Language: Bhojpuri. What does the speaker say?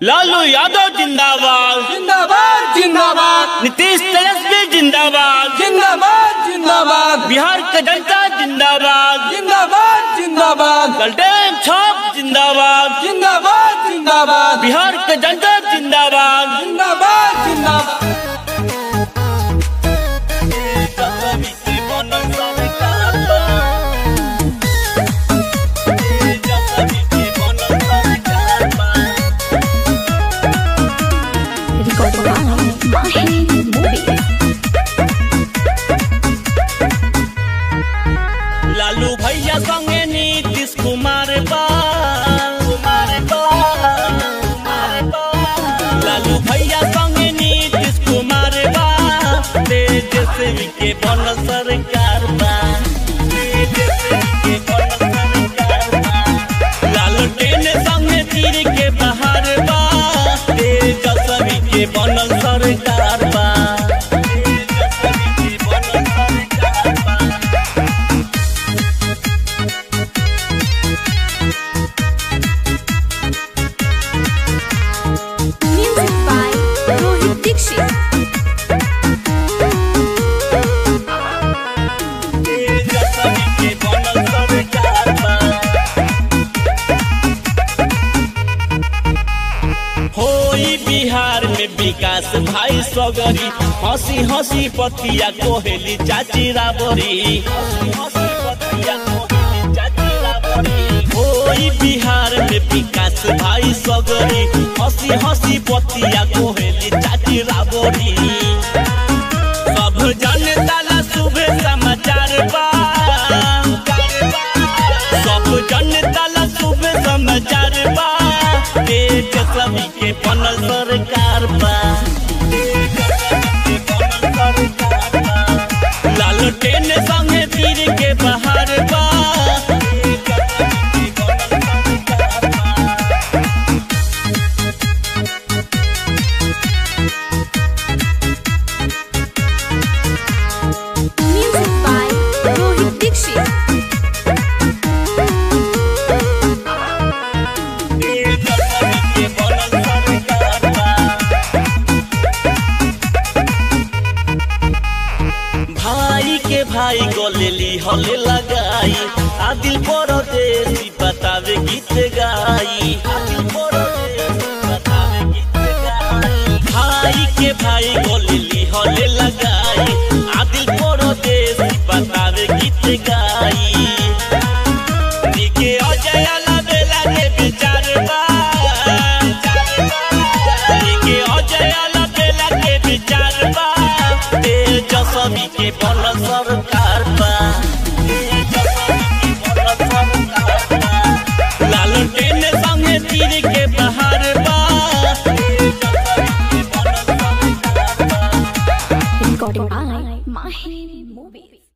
लालू यादव जिंदाबाद जिंदाबाद जिंदाबाद नीतीश तेजस्वी जिंदाबाद जिंदाबाद जिंदाबाद बिहार के जनता जिंदाबाद जिंदाबाद जिंदाबाद गलटेन छाप जिंदाबाद जिंदाबाद जिंदाबाद बिहार के जनता जिंदाबाद जिंदाबाद जिंदाबाद Recorded by Mahi Movies. Lalu भैया संगे नीतीश कुमार बा कुमार बा, कुमार बा। लालू भैया संगे नीतीश कुमार बा तेजस्वी के बन सरकार बा तेजस्वी के बन सरकार बा। लालू टेन संगे तीर के बहार बा तेजस्वी के बनल सरकार बा तेजस्वी के बनल सरकार बा Music by Rohit Dixit. होई बिहार में विकास भाई सगरी हंसी हंसी पतिया कोहेली चाची राबरी होई बिहार में विकास भाई सगरी हंसी हंसी पतिया कोहेली चाची राबरी सब जनता ला शुभ समाचार बा सब जनता ला शुभ समाचार बा देश सभी के बनल सरकार बा लाल टेन संगे तीर के बहार बा Music by Rohit Dixit. भाई के भाई गोलेली हले लगाई आदिल परदेसी बतावे गीत गाई आदिल परदेसी बतावे गीत गाई भाई के भाई गोलेली हले लगाई आदिल परदेसी बतावे गीत गाई निके अजय बेला के विचार बा निके अजय बेला के विचार बा तेजस्वी के बन सरकार बा तेजस्वी के बन सरकार बा। लालू टेन संगे तीर के बहार बा तेजस्वी के बन सरकार बा। Recorded by Mahi Movies.